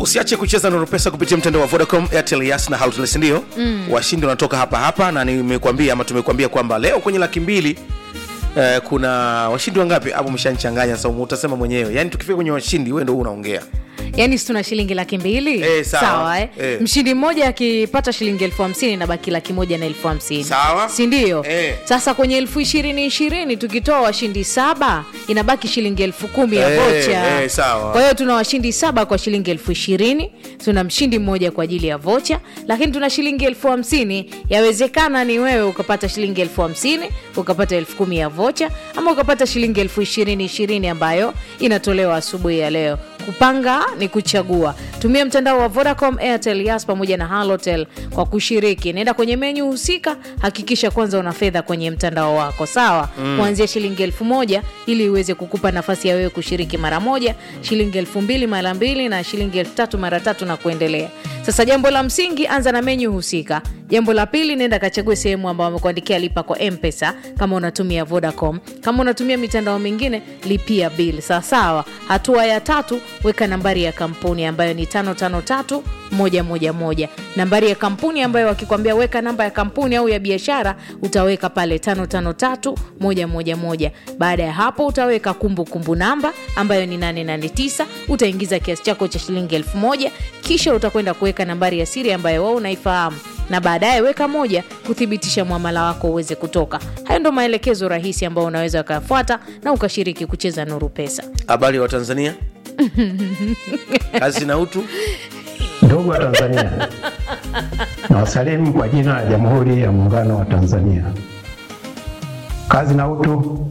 usiache kucheza Nuru Pesa kupitia mtandao wa Vodacom, Airtel, Yas na Halotel, si ndio? Mm. Washindi wanatoka hapa hapa, na nimekuambia ama tumekuambia kwamba leo kwenye laki mbili eh, kuna washindi wangapi hapo? Mshanichanganya sasa, utasema mwenyewe. Yani tukifika kwenye washindi, wewe ndio unaongea. yaani si tuna shilingi laki mbili Eh, sawa. eh? Eh. mshindi mmoja akipata shilingi elfu hamsini na baki laki moja na elfu hamsini Sawa. sindio Eh. sasa kwenye elfu ishirini ishirini tukitoa washindi saba inabaki shilingi elfu kumi ya Eh, vocha eh, sawa. kwa hiyo tuna washindi saba kwa shilingi elfu ishirini tuna mshindi mmoja kwa ajili ya vocha lakini tuna shilingi elfu hamsini yawezekana ni wewe ukapata shilingi elfu hamsini ukapata elfu kumi ya vocha ama ukapata shilingi elfu ishirini ishirini ambayo inatolewa asubuhi ya leo kupanga ni kuchagua tumia mtandao wa vodacom airtel yas pamoja na halotel kwa kushiriki naenda kwenye menyu husika hakikisha kwanza una fedha kwenye mtandao wako sawa mm. kuanzia shilingi elfu moja ili iweze kukupa nafasi ya wewe kushiriki mara moja shilingi elfu mbili mara mbili na shilingi elfu tatu mara tatu na kuendelea sasa jambo la msingi anza na menyu husika jambo la pili nenda kachague sehemu ambayo wamekuandikia lipa kwa mpesa kama unatumia vodacom kama unatumia mitandao mingine lipia bill sawasawa hatua ya tatu weka nambari ya kampuni ambayo ni 553111 nambari ya kampuni ambayo wakikwambia weka namba ya kampuni au ya biashara utaweka pale 553111 baada ya hapo utaweka kumbukumbu kumbu namba ambayo ni 889 utaingiza kiasi chako cha shilingi 1000 kisha utakwenda kuweka nambari ya siri ambayo wao unaifahamu na baadaye weka moja kuthibitisha mwamala wako uweze kutoka hayo ndo maelekezo rahisi ambayo unaweza ukayafuata na ukashiriki kucheza nuru pesa Habari wa Tanzania, kazi na utu. Ndugu wa Tanzania, nawasalimu kwa jina la Jamhuri ya Muungano wa Tanzania. Kazi na utu.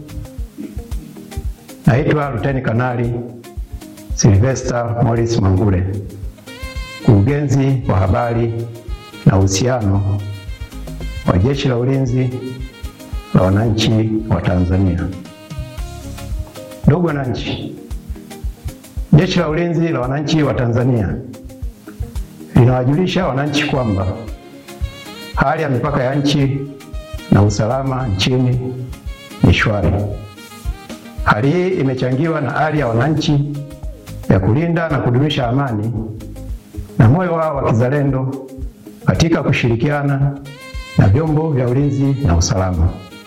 Naitwa Luteni Kanali Silvester Morris Mangule, mkurugenzi wa habari na uhusiano wa Jeshi la Ulinzi la Wananchi wa Tanzania. Ndugu wananchi, Jeshi la Ulinzi la Wananchi wa Tanzania linawajulisha wananchi kwamba hali ya mipaka ya nchi na usalama nchini ni shwari. Hali hii imechangiwa na hali ya wananchi ya kulinda na kudumisha amani na moyo wao wa kizalendo katika kushirikiana na vyombo vya ulinzi na usalama.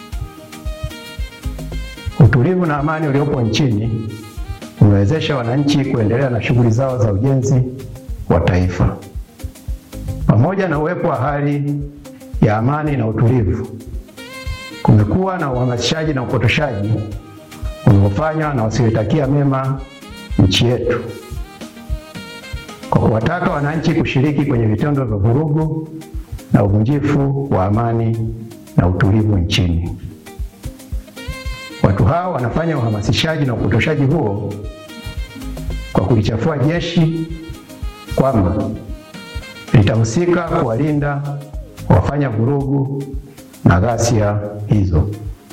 Utulivu na amani uliopo nchini umewezesha wananchi kuendelea na shughuli zao za ujenzi wa taifa. Pamoja na uwepo wa hali ya amani na utulivu, kumekuwa na uhamasishaji na upotoshaji unaofanywa na wasioitakia mema nchi yetu kwa kuwataka wananchi kushiriki kwenye vitendo vya vurugu na uvunjifu wa amani na utulivu nchini. Watu hao wanafanya uhamasishaji na upotoshaji huo kwa kulichafua jeshi kwamba litahusika kuwalinda wafanya vurugu na ghasia hizo.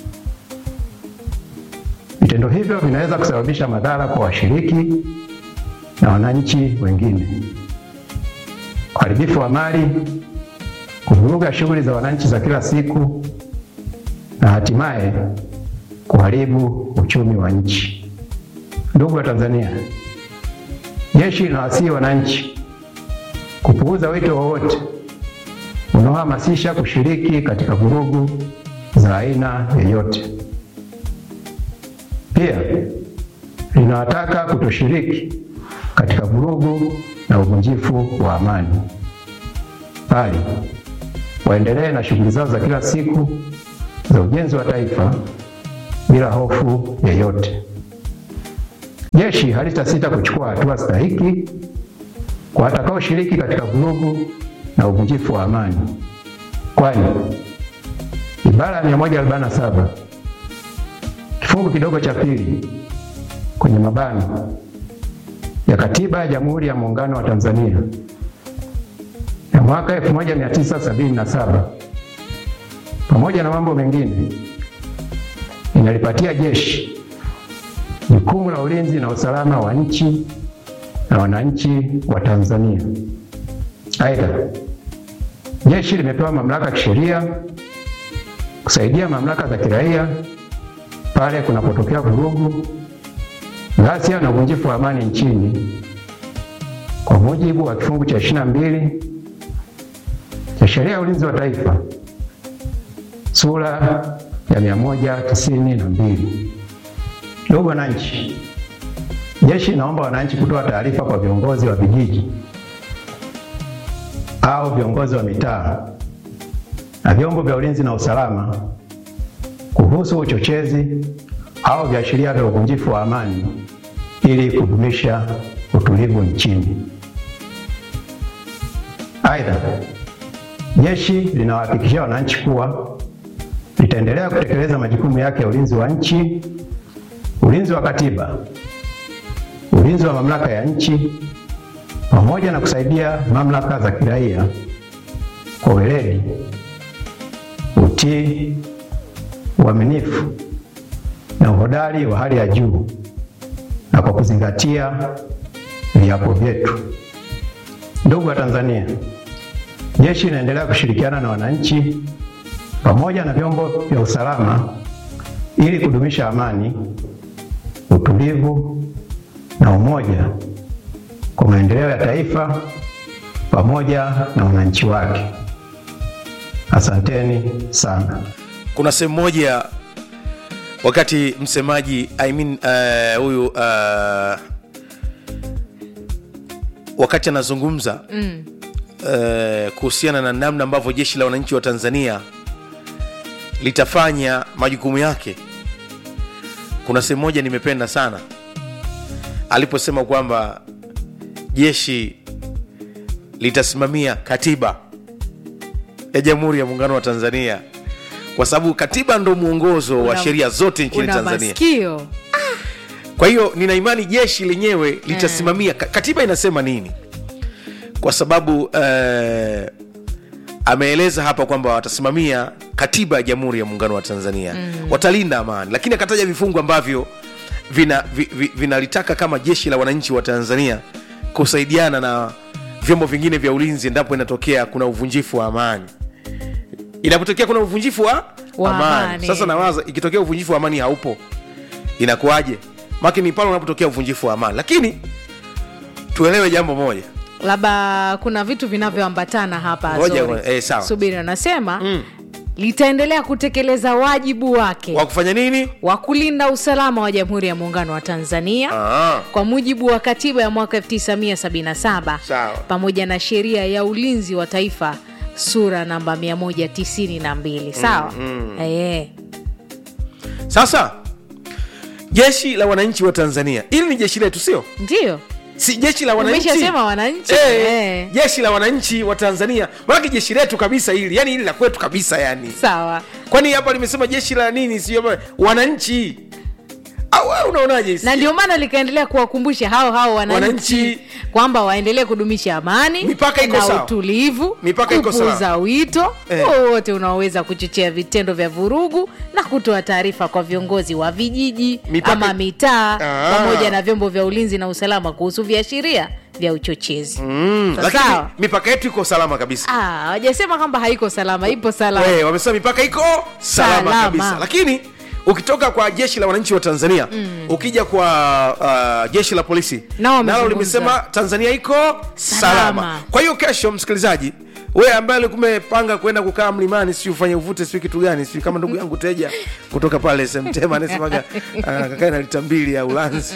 Vitendo hivyo vinaweza kusababisha madhara kwa washiriki na wananchi wengine, uharibifu wa mali, kuvuruga shughuli za wananchi za kila siku na hatimaye kuharibu uchumi wa nchi. Ndugu wa Tanzania, jeshi linawasihi wananchi kupuuza wito wowote unaohamasisha kushiriki katika vurugu za aina yoyote. Pia linawataka kutoshiriki katika vurugu na uvunjifu wa amani, bali waendelee na shughuli zao za kila siku za ujenzi wa taifa bila hofu yoyote. Jeshi halitasita kuchukua hatua stahiki kwa watakaoshiriki katika vurugu na uvunjifu wa amani, kwani ibara ya 147 kifungu kidogo cha pili kwenye mabano ya Katiba ya Jamhuri ya Muungano wa Tanzania ya mwaka 1977 pamoja na mambo mengine inalipatia jeshi jukumu la ulinzi na usalama wa nchi na wananchi wa Tanzania. Aidha, jeshi limepewa mamlaka ya kisheria kusaidia mamlaka za kiraia pale kunapotokea vurugu, ghasia na uvunjifu wa amani nchini kwa mujibu mujibu wa kifungu cha 22 cha sheria ya ulinzi wa taifa sura ya 192. Ndugu wananchi, jeshi inaomba wananchi kutoa taarifa kwa viongozi wa vijiji au viongozi wa mitaa na vyombo vya ulinzi na usalama kuhusu uchochezi au viashiria vya uvunjifu wa amani ili kudumisha utulivu nchini. Aidha, jeshi linawahakikishia wananchi kuwa litaendelea kutekeleza majukumu yake ya ulinzi wa nchi, ulinzi wa katiba, ulinzi wa mamlaka ya nchi pamoja na kusaidia mamlaka za kiraia kwa weledi, utii, uaminifu na uhodari wa hali ya juu na kwa kuzingatia viapo vyetu. Ndugu wa Tanzania, jeshi linaendelea kushirikiana na wananchi pamoja na vyombo vya usalama ili kudumisha amani, utulivu na umoja kwa maendeleo ya taifa pamoja na wananchi wake. Asanteni sana. kuna sehemu moja wakati msemaji I mean, eh, huyu uh, wakati anazungumza mm. uh, kuhusiana na namna ambavyo jeshi la wananchi wa tanzania litafanya majukumu yake kuna sehemu moja nimependa sana aliposema kwamba jeshi litasimamia katiba ya jamhuri ya muungano wa tanzania kwa sababu katiba ndo mwongozo wa Una- sheria zote nchini una tanzania masikio kwa hiyo nina imani jeshi lenyewe litasimamia ka- katiba inasema nini kwa sababu eh, ameeleza hapa kwamba watasimamia katiba ya jamhuri ya muungano wa tanzania mm. watalinda amani lakini akataja vifungu ambavyo vinalitaka vi, vi, vinalitaka kama jeshi la wananchi wa tanzania kusaidiana na vyombo vingine vya ulinzi endapo inatokea kuna uvunjifu wa amani inapotokea kuna uvunjifu wa, Wa amani. amani. sasa nawaza ikitokea uvunjifu wa amani haupo inakuwaje maki ni pale unapotokea uvunjifu wa amani lakini tuelewe jambo moja labda kuna vitu vinavyoambatana hapa Ngoja, Azori. ngoja, eh, sawa. subiri anasema Mm. litaendelea kutekeleza wajibu wake wa kufanya nini wa kulinda usalama wa jamhuri ya muungano wa tanzania Ah, kwa mujibu wa katiba ya mwaka 1977 Sawa. pamoja na sheria ya ulinzi wa taifa sura namba 192 sawa mm, mm. sasa jeshi la wananchi wa tanzania ili ni jeshi letu sio ndio si jeshi la wananchi umeshasema wananchi Eh, eh. jeshi la wananchi wa tanzania manake jeshi letu kabisa hili yani hili la kwetu kabisa yani sawa kwani hapa limesema jeshi la nini sio wananchi au wewe unaonaje hisi? na ndio maana likaendelea kuwakumbusha hao hao wananchi, Wananchi. kwamba waendelee kudumisha amani Mipaka iko na sawa. utulivu Mipaka iko sawa. kupuuza wito Eh. wowote unaoweza kuchochea vitendo vya vurugu na kutoa taarifa kwa viongozi wa vijiji Mipaka- ama mitaa Ah. pamoja na vyombo vya ulinzi na usalama kuhusu viashiria vya uchochezi Mm, Sawa. lakini mipaka yetu iko salama kabisa Ah, hawajasema kwamba haiko salama ipo salama Eh, wamesema mipaka iko salama, Salama. kabisa lakini ukitoka kwa jeshi la wananchi wa tanzania mm. ukija kwa uh, jeshi la polisi Nao wamezungumza. nalo limesema tanzania iko salama. Salama. kwa hiyo kesho msikilizaji we ambaye alikuwa umepanga kwenda kukaa mlimani si ufanye uvute si kitu gani si kama ndugu yangu teja kutoka pale semtema anasemaga uh, kakae na lita mbili ya ulanzi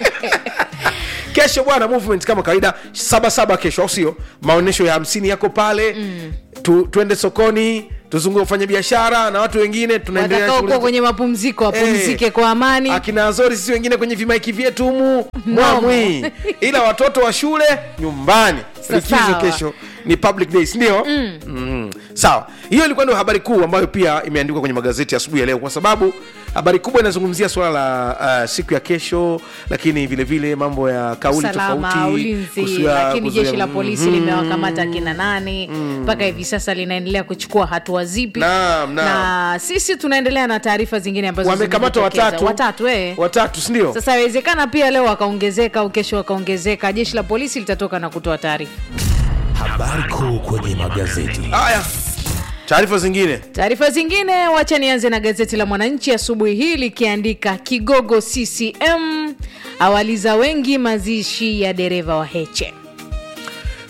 kesho bwana movement kama kawaida sabasaba kesho au sio maonyesho ya hamsini yako pale mm. tu, tuende sokoni tuzungue ufanya biashara na watu wengine tunaendelea na watakao shughuli kuwa kwenye mapumziko wapumzike Eh, kwa amani akina azori sisi wengine kwenye vimaiki vyetu humu mwamwi ila watoto wa shule nyumbani Sa- likizo sawa. kesho ni public days ndio mm. mm. sawa hiyo ilikuwa ndio habari kuu ambayo pia imeandikwa kwenye magazeti asubuhi ya leo kwa sababu habari kubwa inazungumzia suala la uh, siku ya kesho lakini vile vile mambo ya kauli usalama tofauti ulinzi kuzuia- lakini kuzuia- jeshi la polisi Mhm. limewakamata kina nani mpaka hivi sasa linaendelea kuchukua hatua zipi Naam, naam. na sisi tunaendelea na taarifa zingine ambazo wamekamata zimejitokeza. watatu watatu eh. watatu sindio sasa inawezekana pia leo wakaongezeka au kesho wakaongezeka jeshi la polisi litatoka na kutoa taarifa Habari kuu kwenye magazeti. haya taarifa zingine taarifa zingine wacha nianze na gazeti la mwananchi asubuhi hii likiandika kigogo ccm awaliza wengi mazishi ya dereva wa heche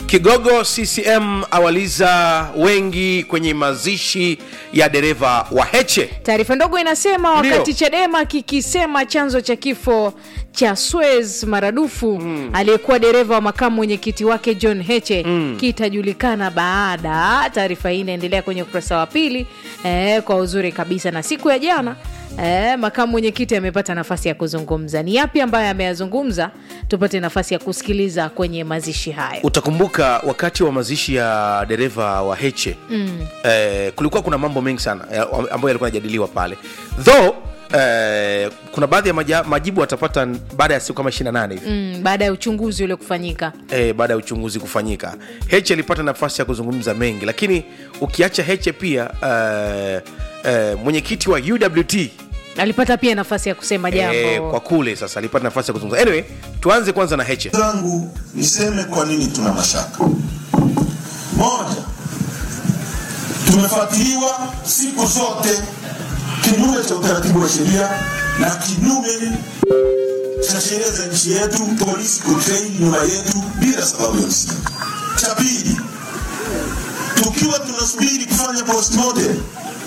kigogo ccm awaliza wengi kwenye mazishi ya dereva wa heche taarifa ndogo inasema Ndio. wakati chadema kikisema chanzo cha kifo cha swez maradufu mm. aliyekuwa dereva wa makamu mwenyekiti wake john heche mm. kitajulikana baada taarifa hii inaendelea kwenye ukurasa wa pili eh, kwa uzuri kabisa na siku ya jana Eh, makamu mwenyekiti amepata nafasi ya kuzungumza ni yapi ambayo ameyazungumza tupate nafasi ya kusikiliza kwenye mazishi hayo utakumbuka wakati wa mazishi ya dereva wa heche mm. eh, kulikuwa kuna mambo mengi sana eh, ambayo yalikuwa yanajadiliwa pale though eh, kuna baadhi ya maja, majibu atapata baada ya siku kama 28 hivi mm, baada ya uchunguzi ule kufanyika e, baada ya uchunguzi kufanyika heche alipata nafasi ya kuzungumza mengi lakini ukiacha heche pia uh, uh, mwenyekiti wa uwt alipata pia nafasi ya kusema jambo e, kwa kule sasa alipata nafasi ya kuzungumza anyway tuanze kwanza na heche zangu niseme kwa nini tuna mashaka. Moja, tumefuatiliwa siku zote kinyume cha utaratibu wa sheria na kinyume cha sheria za nchi yetu, polisi kutrain nyuma yetu bila sababu ya msingi. Cha pili, tukiwa tunasubiri kufanya postmortem,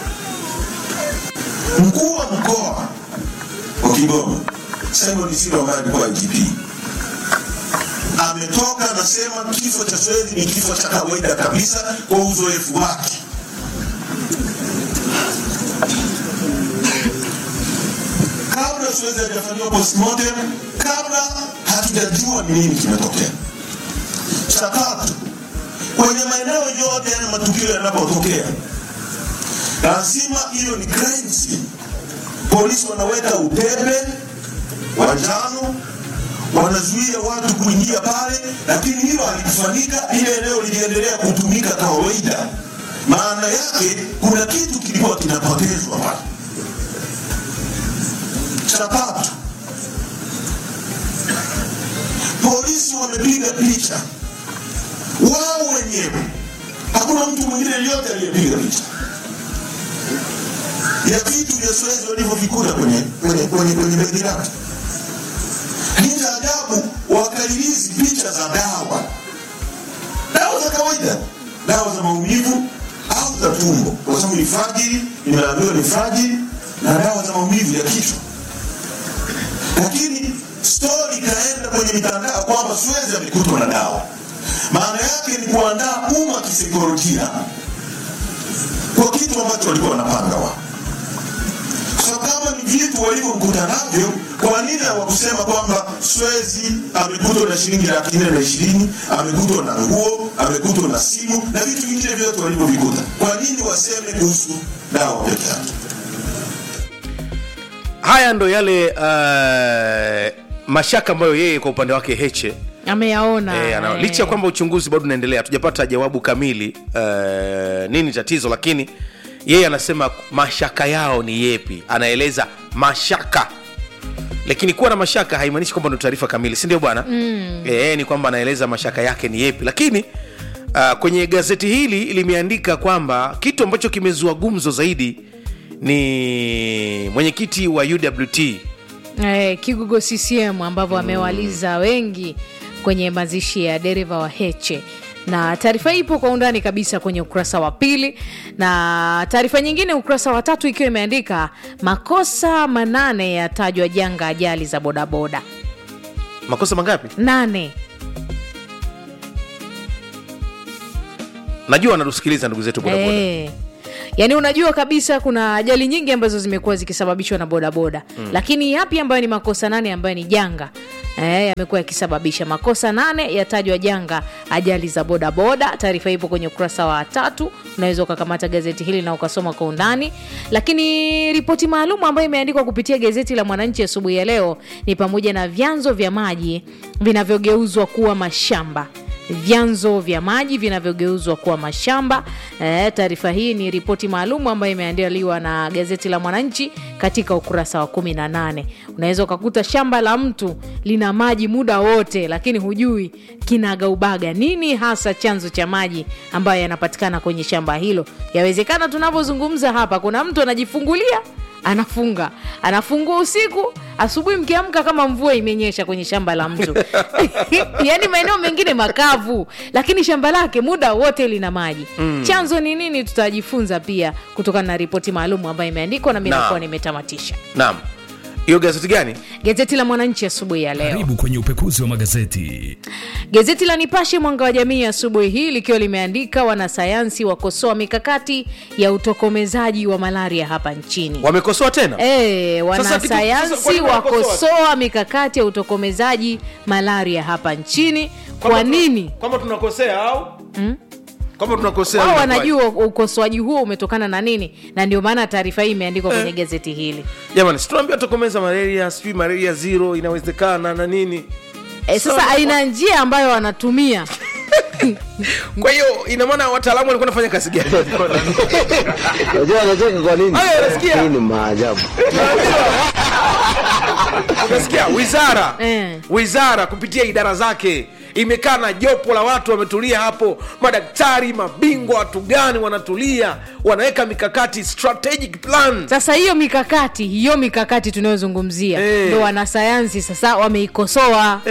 mkuu wa mkoa wa Kigoma Simon Siro ambaye alikuwa IGP ametoka anasema kifo cha Swedi ni kifo cha kawaida kabisa kwa uzoefu wake. Kabla Swedi hajafanyiwa postmortem, kabla hatujajua ni nini kimetokea. Cha tatu, kwenye maeneo yote yana matukio yanapotokea, lazima hiyo ni crime scene. Polisi wanaweka utepe wa njano wanazuia watu kuingia pale, lakini hilo halikufanyika. Ile eneo liliendelea kutumika kawaida. Maana yake kuna kitu kilikuwa kinapotezwa pale. Cha tatu, polisi wamepiga picha wao wenyewe, hakuna mtu mwingine yeyote aliyepiga picha ya vitu vya Suez walivyovikuta kwenye kwenye kwenye kwenye begi lake. Lakini cha ajabu wakarilizi picha za dawa, dawa za kawaida, dawa za maumivu au za tumbo, kwa sababu ni fajiri, nimeambiwa ni fajiri na dawa za maumivu ya kichwa. Lakini stori ikaenda kwenye mitandao kwamba Suez amekutwa na dawa. Maana yake ni kuandaa umma kisaikolojia kwa kitu ambacho walikuwa wanapanga wao. So kama ni vitu walivyomkuta navyo, kwa nini hawakusema kwamba Swezi amekutwa na shilingi laki nne na ishirini, amekutwa na nguo, amekutwa na simu na vitu vingine vyote walivyovikuta? Kwa nini waseme kuhusu dawa peke yake? haya ndo yale uh, mashaka ambayo yeye kwa upande wake heche ameyaona E, ana, eh. licha ya kwamba uchunguzi bado unaendelea hatujapata jawabu kamili uh, nini tatizo lakini yeye anasema mashaka yao ni yepi anaeleza mashaka lakini kuwa na mashaka haimaanishi kwamba ndo taarifa kamili si ndio bwana mm. e, ni kwamba anaeleza mashaka yake ni yepi lakini uh, kwenye gazeti hili limeandika kwamba kitu ambacho kimezua gumzo zaidi ni mwenyekiti wa uwt eh, Kigugo CCM ambavyo amewaliza wengi kwenye mazishi ya dereva wa Heche na taarifa hii ipo kwa undani kabisa kwenye ukurasa wa pili na taarifa nyingine ukurasa wa tatu ikiwa imeandika makosa manane yatajwa janga ajali za bodaboda makosa mangapi nane najua wanatusikiliza ndugu zetu bodaboda Eh. yaani unajua kabisa kuna ajali nyingi ambazo zimekuwa zikisababishwa na bodaboda mm. lakini yapi ambayo ni makosa nane ambayo ni janga eh, yamekuwa yakisababisha makosa nane yatajwa janga ajali za bodaboda taarifa ipo kwenye ukurasa wa tatu unaweza ukakamata gazeti hili na ukasoma kwa undani lakini ripoti maalum ambayo imeandikwa kupitia gazeti la mwananchi asubuhi ya leo ni pamoja na vyanzo vya maji vinavyogeuzwa kuwa mashamba vyanzo vya maji vinavyogeuzwa kuwa mashamba. E, taarifa hii ni ripoti maalum ambayo imeandaliwa na gazeti la Mwananchi katika ukurasa wa 18. Unaweza ukakuta shamba la mtu lina maji muda wote, lakini hujui kinagaubaga nini hasa chanzo cha maji ambayo yanapatikana kwenye shamba hilo. Yawezekana tunavyozungumza hapa, kuna mtu anajifungulia anafunga anafungua usiku asubuhi mkiamka kama mvua imenyesha kwenye shamba la mtu yaani maeneo mengine makavu lakini shamba lake muda wote lina maji mm. chanzo ni nini tutajifunza pia kutokana na ripoti maalum ambayo imeandikwa na mi Naam. nakuwa nimetamatisha naam hiyo gazeti gani gazeti la mwananchi asubuhi ya leo karibu kwenye upekuzi wa magazeti Gazeti la Nipashe mwanga wa jamii asubuhi hii likiwa limeandika wanasayansi wakosoa mikakati ya utokomezaji wa malaria hapa nchini. wamekosoa tena E, Sasa kitu- sasa kwa wanasayansi nini wanakosoa? wakosoa mikakati ya utokomezaji malaria hapa nchini. Kwa Kwamba tu- nini? kwamba tunakosea au kwamba tunakosea Wao inakuwaje? wanajua ukosoaji huo umetokana na nini, na ndio maana taarifa hii imeandikwa kwenye gazeti hili. jamani situnaambia tokomeza malaria sijui malaria zero inawezekana na nini E, sasa Sawa. aina njia ambayo wanatumia kwa hiyo ina maana wataalamu walikuwa nafanya kazi gani Unajua anacheka kwa nini? Haya, nasikia. Hii ni maajabu. unasikia wizara Eh. wizara kupitia idara zake imekaa na jopo la watu wametulia hapo madaktari mabingwa watu gani wanatulia wanaweka mikakati strategic plan sasa hiyo mikakati hiyo mikakati tunayozungumzia Eh. ndo wanasayansi sasa wameikosoa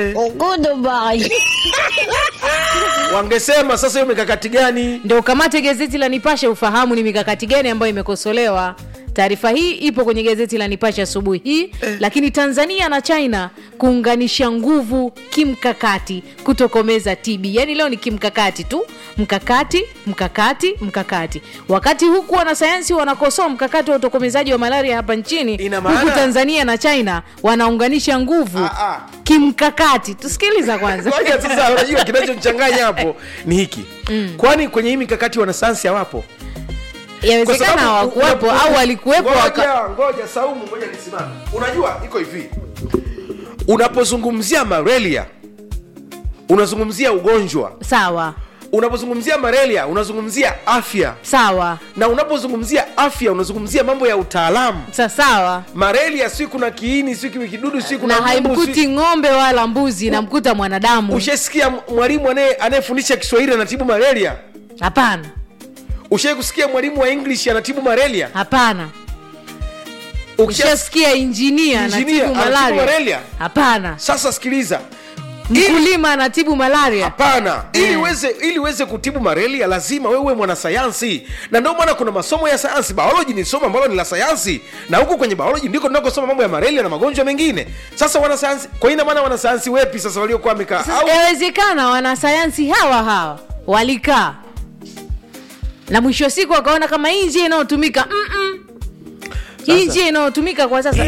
wangesema sasa hiyo mikakati gani ndo ukamate gazeti la nipashe ufahamu ni mikakati gani ambayo imekosolewa taarifa hii ipo kwenye gazeti la nipashe asubuhi hii eh. lakini tanzania na china kuunganisha nguvu kimkakati kutokomeza tb yaani leo ni kimkakati tu mkakati mkakati mkakati wakati huku wanasayansi wanakosoa mkakati wa utokomezaji wa malaria hapa nchini Ina maana- huku tanzania na china wanaunganisha nguvu Ah, ah. kimkakati tusikiliza kwanza Ngoja sasa unajua kinachonchanganya hapo ni hiki kwani kwenye hii mikakati wanasayansi hawapo Kwa yawezekana sababu hawakuwepo una- au walikuwepo waka... ngoja ngoja saumu ngoja nisimame unajua iko hivi unapozungumzia malaria unazungumzia ugonjwa sawa unapozungumzia malaria unazungumzia afya sawa na unapozungumzia afya unazungumzia mambo ya utaalamu sa sawa malaria si kuna kiini si kiwi kidudu si na kuna mbu, si- haimkuti ng'ombe wala mbuzi namkuta mwanadamu ushasikia mwalimu anaye- anayefundisha kiswahili anatibu malaria hapana ushai kusikia mwalimu wa english anatibu malaria hapana Ukisha- ushasikia injinia Injinia anatibu anatibu malaria malaria? hapana sasa sikiliza Ili- mkulima anatibu malaria hapana ili Eh. uweze ili uweze kutibu malaria lazima wewe uwe mwanasayansi na ndio maana kuna masomo ya sayansi biology ni somo ambalo ni la sayansi na huku kwenye biology ndiko tunakosoma mambo ya malaria na magonjwa mengine sasa wanasayansi kwa ina maana wanasayansi wepi sasa waliokuwa wamekaa Sasa au yawezekana wanasayansi hawa hawa walikaa na mwisho wa siku wakaona kama hii njia inayotumika mm-mm. hii njia inayotumika kwa sasa